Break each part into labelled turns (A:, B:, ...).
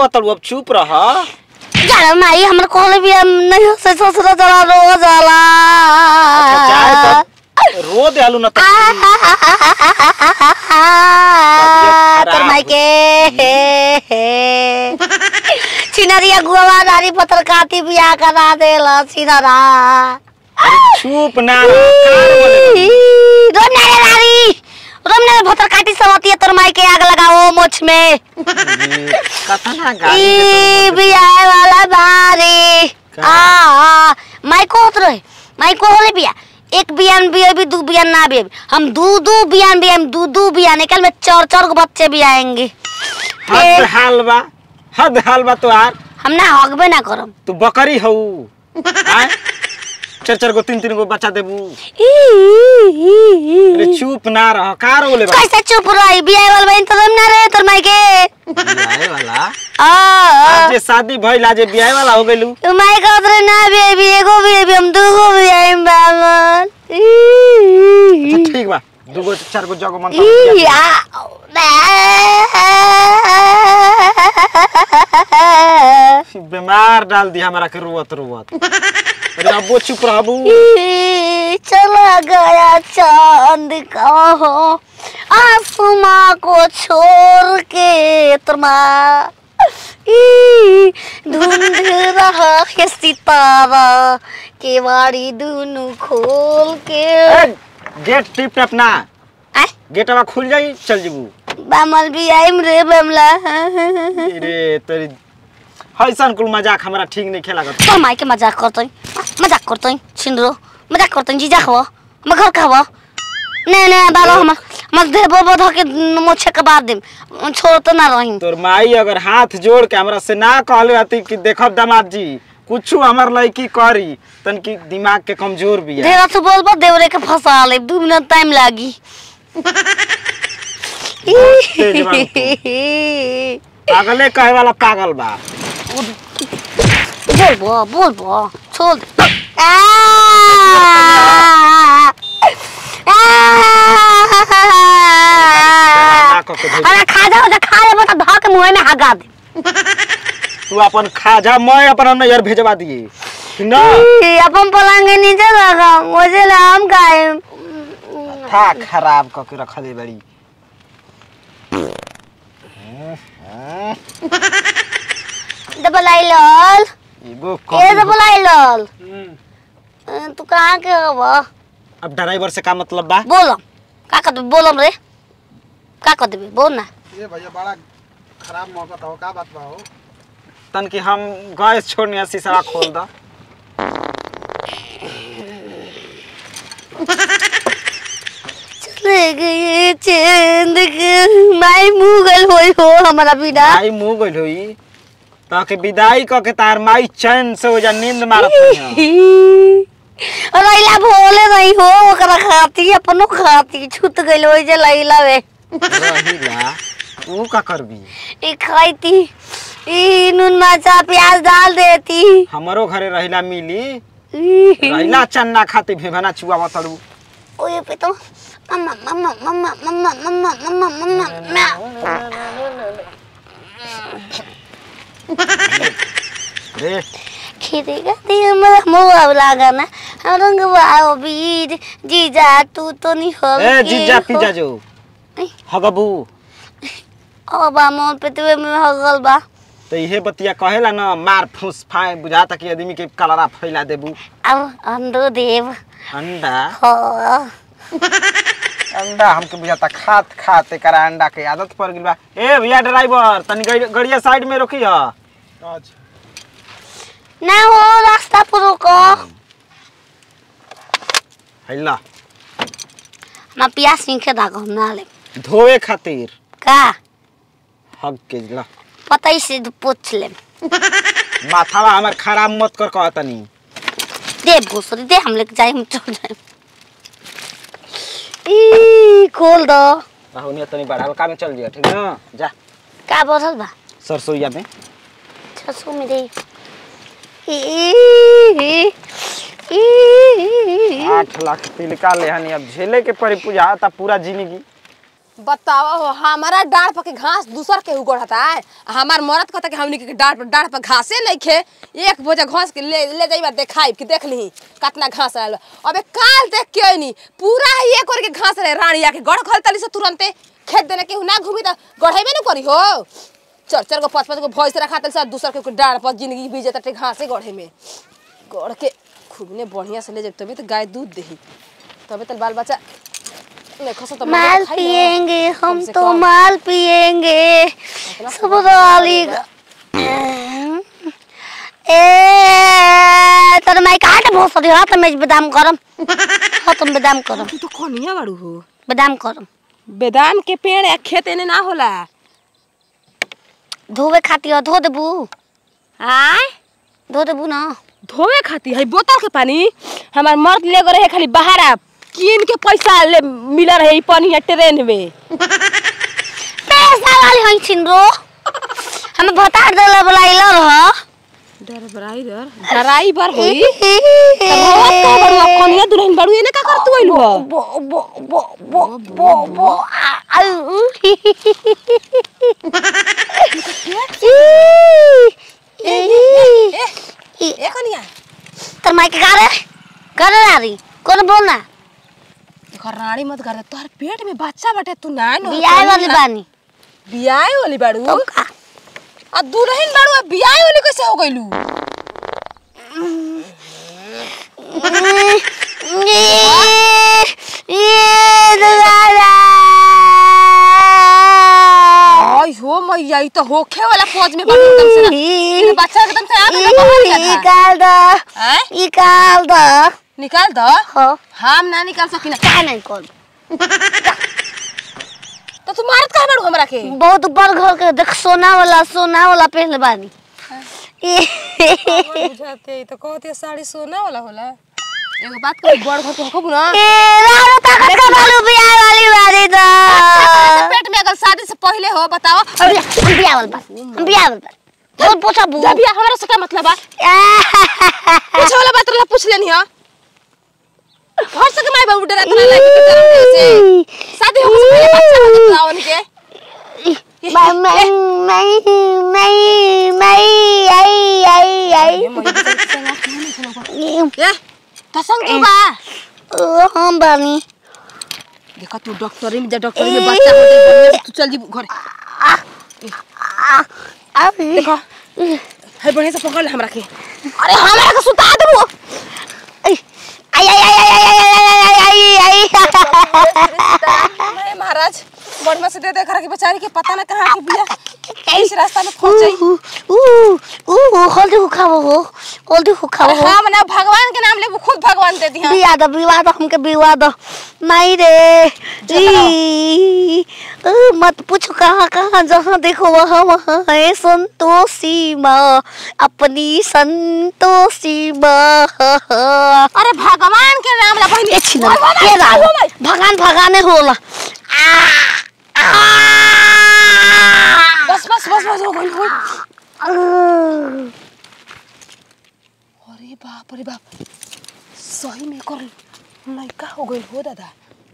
A: रोवत अब चुप रह
B: जाना माई हमर कहले भी हम नहीं हो से ससुर जला रो जाला
A: चाहे तो रो दे आलू न त
B: तोर माई के चिनरिया गुआ नारी पत्थर काटी बियाह करा देला चिनरा
A: चुप ना रह, कार बोले बा।
B: रोमना रे नारी रोमना रे भतर काटी सवती तोर माई के आग लगाओ मोछ में
A: ये कतना गाली
B: ई बियाह वाला बारी
A: का?
B: आ माई को होत रहे माई को होले बिया एक बियान भी अभी दो बियान ना भी अभी हम दो दो बियान भी हम दो दो बियान निकल में चार चार को बच्चे भी आएंगे
A: हद हाल बा हद हाल बा तोहार
B: हम ना हगबे ना करम
A: तू बकरी हऊ आय चार चार गो तीन तीन गो बच्चा देबू अरे चुप ना रह का रोले बा
B: कैसे चुप रही बियाह वाला बहन तो ना रहे तोर माई के
A: बियाहे वाला
B: आ
A: आज जे शादी भइल आज जे बियाहे वाला हो गइलू
B: तू माई का उतरे ना भी अभी एगो भी अभी हम दो गो भी आए बामन
A: अच्छा, ठीक बा दूगो चार गो जगो मन
B: ई आ
A: बीमार डाल दी हमरा के रोवत रोवत अरे अबो चुप रहबू
B: ई, चला गया चांद कहो आसमां को छोड़ के तमा ई, ढूंढ रहा है सितारा केवाड़ी दोनों खोल के
A: ए, गेट टिप टप ना
B: आय,
A: गेटवा खुल जाई चल जीबू
B: बामल भी आइम रे बमला
A: रे तेरी हईसन कुल मजाक हमरा ठीक नहीं खेला कर
B: तो माई के मजाक करतै मजाक करतै छिनरो मजाक करतै जीजा खब हम घर खब ने ने बालो हम हम देबो बध के मोछे के बाद देम छोड़ तो ना रही
A: तोर माई अगर हाथ जोड़ के हमरा से ना कहले हती कि देखब दामाद जी कुछ हमर लड़की करी तन की दिमाग के कमजोर भी है
B: ढेरा से बोलबो देवरे के फंसा ले दू मिनट टाइम लागी
A: तेज पागले कहे वाला पागल बा
B: बोलबो बोलबो छोड़ दे आ
A: ना कह के भेज।
B: अरे खा जाओ खा लेबो त धक मुंह में हगा दे
A: तू अपन खाजा मैं अपन नैयर भेजवा दिए कि ना
B: ई, अपन पलंग के नीचे रखा मुझे हम खाए
A: था खराब क के रखले बड़ी
B: डबल आई लाल
A: एगो
B: ये
A: कम
B: डबल आई लाल
A: हम्म।
B: तू कहाँ के हो
A: अब ड्राइवर से का मतलब बा
B: बोलम का कर देबे बोलम रे का कर देबे बोल ना
C: ये भैया बड़ा खराब मौका था का बात बा हो
A: तन की हम गैस छोड़ने शीशा खोल द
B: चले गए चंद के माई मुगल होई हो हमारा बिना
A: आई मुंह गइल होई ताके विदाई क के तार माई चैन से हो जा नींद मारत होई
B: लैला भोले नहीं हो ओकरा खाती अपनो खाती छूट गइल होई जे लैला वे
A: रहिला तू का करबी
B: ई खाईती ई नून मरचा प्याज डाल देती
A: हमरो घरे रहिला मिली
B: ई,
A: रहिला चन्ना खाते भेभना चुआ मतड़ू
B: ओए पे तो मम्मा मम्मा मम्मा मम्मा मम्मा मम्मा मम्मा
A: रे
B: खेती करती हमरा मोआ लागा ना हम रंग बाओ बीर जीजा तू तो नहीं हो
A: ए जीजा पिजा जो हगबू
B: ओ बा मोन पे तुवे में हगल बा
A: तो इहे बतिया कहेला ना मार फूस फाए बुझाता कि आदमी के कलरा फैला देबू
B: अब अंडो देव
A: अंडा
B: हो
A: अंडा हमके बुझाता खात खात एकरा अंडा के आदत पड़ गइल बा ए भैया ड्राइवर तनी गड़ी- गड़िया साइड में रोकी ह
C: अच्छा
B: ना हो रास्ता पर रुको
A: हैला
B: मैं प्यास सीखे दागो हम ना ले
A: धोए खातिर
B: का
A: हग के ला
B: पता ही से पूछ ले
A: माथावा हमर खराब मत कर कहतनी
B: दे भूसरी दे हम लेके जाए हम चल जाए ई खोल दो
A: राहुल तनी बड़ा हल्का में चल जिया ठीक ना जा
B: का बोतल बा
A: सरसोईया में
B: छसू में दे ई ई ई
A: आठ लाख तिलका लेहनी अब झेले के पड़ी पूजा था पूरा जिंदगी
D: बतावा हो हमारा डाढ़ पर के घास दूसर के उगड़ता है आ हमार मरद कहता कि हमनी के डाढ़ पर डाढ़ पर घासे नहीं खे एक बोझा घास के ले ले जाइबा देखाई कि देख ली कितना घास आयल बा। अबे काल देख के अइनी पूरा ही एक और के घास रहे रानिया के गड़ खल तली से तुरंते खेत देने के ना घूमी त गढ़ेबे न करी हो चार चार गो पाँच पाँच गो भैंस रखा तली से दूसर के डाढ़ पर जिंदगी बीत जाता घासे गढ़े में गढ़ के खूब ने बढ़िया से ले जाए तभी तो गाय दूध देही तभी तो बाल बच्चा देखो सो तो मजा
B: माल
D: खाई ना।
B: पिएंगे हम
D: कम से
B: तो
D: कम।
B: माल पिएंगे सब वाली ए तर मैं काट बहुत सारी हाथ में बादाम करम हाथ में बादाम करम
D: तू तो कोनिया बाड़ू हो
B: बादाम करम
D: बेदाम के पेड़ या खेत एने ना होला
B: धोवे खातिर धो देबू
D: आय
B: धो देबू ना
D: धोवे खाती है बोतल के पानी हमार मर्द ले गए रहे खाली बाहर आ कीन के पैसा ले मिला रहे ई पानी ट्रेन में
B: पैसा वाली हई छिनरो हमें बता देला बुलाइला रह
D: ड्राइवर ड्राइवर होई रोवत का बड़ुआ कोनिया दुल्हन बड़ू एने का कर तू आइलू हो
B: बो बो बो बो बो बो आ- आउ।
D: ए कोनिया
B: तर मैं क्या करे करे रारी कौन बोलना
D: घर रानी मत कर तोहर पेट में बच्चा बटे तू ना नो
B: बियाह वाली बानी
D: बियाह वाली बाड़ू
B: तो का
D: आ दुल्हन बाड़ू आ बियाह वाली कैसे हो गइलू
B: ये दुलारा
D: आई हो मैया ई तो होखे वाला फौज में बाड़ू एकदम से ना ये बच्चा एकदम से आ गया बाहर गया था
B: निकाल दो
D: हैं
B: निकाल दो
D: निकाल दो
B: हो
D: हम ना निकाल सकिना
B: क्या नहीं कर
D: तो तू मारत कहाँ बाड़ू हमरा के
B: बहुत ऊपर घर के देख सोना वाला सोना वाला पहले बानी
D: बुझाते तो कहते साड़ी सोना वाला होला एगो बात कही बड़ घर के होखबू ना
B: ए रारो ताकत का बालू बियाह वाली बानी तो
D: पेट में अगर शादी से पहले हो बताओ
B: हम बियाह वाला बानी हम बियाह वाला बानी बहुत पूछा बू
D: जब बियाह हमरा से क्या मतलब बा पूछे वाला बात रहा पूछ लेनी हो घर से के माई बाबू डरा तना लागी के जन्म दे से शादी हो से पहले बच्चा हो बताओ उनके
B: मैं मैं मैं मैं मैं आई आई आई
D: ए तो संग तू बा
B: ओ हम बानी
D: देखा तू डॉक्टरी में जा डॉक्टरी में बच्चा हो जाए बढ़िया से तू चल जी घर
B: अभी
D: देखो है बढ़िया से पकड़ ले हमरा के अरे हमरा के सुता देबो
B: आई आई आई आई आई आई आई आई
D: नहीं महाराज बढ़िया से दे दे करा के बेचारी के पता ना कहाँ के बिया इस रास्ता में फंस जाई
B: ऊ ऊ ऊ हल्दी खाओ हो हल्दी खाओ हो
D: हाँ मने भगवान के नाम ले वो खुद भगवान दे दिया
B: बिया दो बिवा दो हमके बिवा दो नहीं रे ई, ऊ, मत पूछो कहाँ कहाँ जहाँ देखो वहाँ वहाँ है संतोषी माँ अपनी संतोषी माँ
D: अरे भगवान के नाम ला बहिनी
B: ये छिना ये राग भगवान भगाने होला आ, आ,
D: बस बस बस बस हो गई हो
B: आ।
D: अरे बाप रे बाप सही में कर लड़का हो गई हो दादा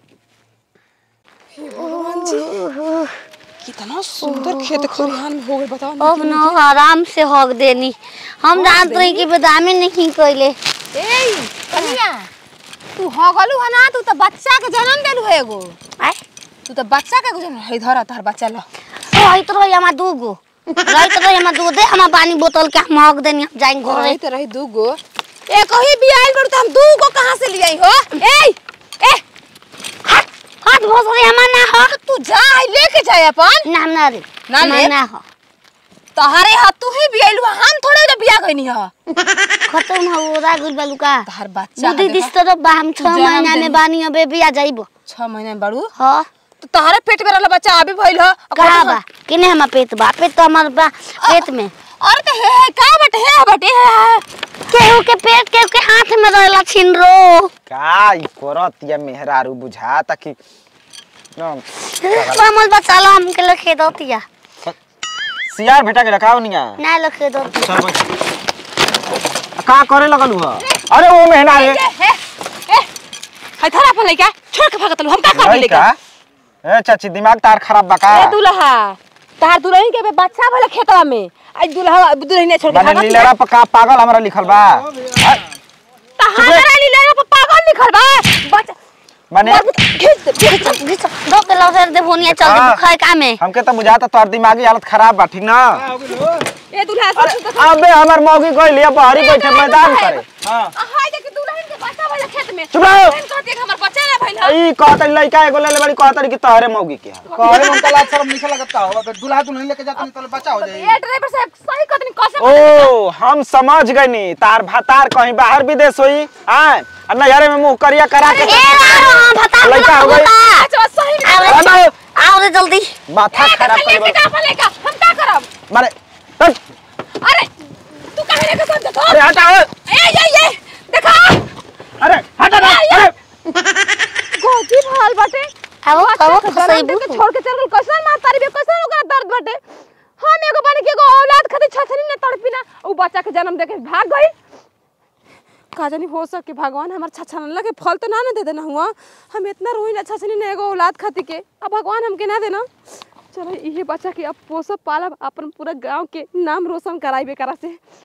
D: हे भगवान जी कितना सुंदर खेत खलिहान में हो गई बताओ ना
B: अब न आराम से हक देनी हम जानते रही कि बेदामी नहीं कैले
D: ए कनिया तू हो गलू है ना तू तो बच्चा के जन्म देलू है एगो
B: आय
D: तू तो बच्चा के जन्म है धर तार बच्चा ला
B: रहित रही हमार दूगो रहित रही हमार दूगो दे हमार पानी बोतल के हम हक देनी हम जाएंगे घरे
D: रही तो रही दूगो एक ही बियाह बड़ू तो हम दूगो कहाँ से ले आई हो ए ए
B: हाथ हाथ भोसरी हमार ना हो
D: तू जा लेके जाए अपन
B: ना ना रे
D: ना
B: हमार
D: ले?
B: ना हो
D: तोहरे हाथ तू ही बियाह हम थोड़े ना बियाह गईनी ह
B: खत्म हो ओरा गुल बालुका
D: तोहर बच्चा
B: बुद्धि दिस तो बा हम छह
D: जन्म
B: महीना में
D: देनी।
B: बानी अबे बिया जाइबो
D: छह महीने में बड़ू
B: हाँ
D: तो तोहरे पेट में रहला बच्चा अभी भइल ह
B: कहा बा किने हमार पेट बा पेट तो हमार बा पेट में
D: अरे तो हे हे का बटे हे बटे हे हे।
B: केहू के पेट केहू के हाथ में रहेला छिनरो
A: का ई करत या मेहरारू बुझा ताकि
B: मामल बचा लो हमके लखे दो तिया
A: सियार भेटा के रखाओ निया
B: ना लखे दो
A: चल बैठ का करे लगलू ह अरे ओ मेहना रे
D: ए, ए, ए, है थोड़ा अपन लइका छोड़ के भागत लू हम का कर
A: लइका
D: लइका
A: ए चाची दिमाग तार खराब बा का
D: ए दुल्हा तार दुल्हन के बे बच्चा भले खेतवा में आज दुल्हा दुल्हन छोड़ के
A: माने
D: भागत
A: लीलरा पर का पागल हमरा लिखल बा हैं?
D: हमारा लीला पर पागल लिखल बा बच्चा
A: माने
D: खींच दे खींच दे।
B: घिच दो के लौसर दे भोनिया चल दे
A: हाँ।
B: बुखार का में
A: हमके तो बुझाता तोहर दिमागी हालत खराब बा ठीक ना
D: ए दुल्हा
A: अरे
D: सोच तो
A: अबे हमर मौगी गइल या बहरी बैठे मैदान करे हां
D: हाय देख दुल्हन के बच्चा भले खेत में
A: चुप रहो।
D: दुल्हन कहती है कि हमर बच्चा ना भइल ह।
A: ई कहतरी लइका एगो ले ले बड़ी कहतरी कि तोहरे मौगी के है।
C: कहले में तला शर्म नहीं लगता हो अगर दूल्हा दुल्हन लेके जाते नहीं तो बचा हो जाएगी
D: ए ड्राइवर साहब सही कहतनी कसम
A: ओ हम समझ गइनी तार भातार कहीं बाहर विदेश होई हां और नहरे में मुंह करिया करा के
B: ए लारो हम भता
A: लइका हो गई।
D: अच्छा सही में
B: आओ रे,
A: अबे
B: आओ रे जल्दी
A: माथा खराब
D: कर
A: कर
D: का फलेगा हम का करब
A: मारे हट,
D: अरे तू काहे लेके सब देखो
A: अरे हटा ओए।
D: ए ये ये देखो
A: अरे हटा ना अरे
D: गोजी भाल बाटे
B: आओ आओ
D: जन्म
B: खसई
D: दे के छोड़ के चल गइल कैसन मार तारी बे कैसन ओकरा दर्द बाटे हम एगो बन के एगो औलाद खातिर छछनी ने तड़पी ना उ बच्चा के जन्म दे के भाग गई का जानी हो सके भगवान हमार छछन लगे फल तो ना ना दे देना हुआ हम इतना रोई ना छछनी ने एगो औलाद खातिर के अब भगवान हमके ना देना चलो इहे बच्चा के अब पोसब पालब अपन पूरा गांव के नाम रोशन कराइबे करा से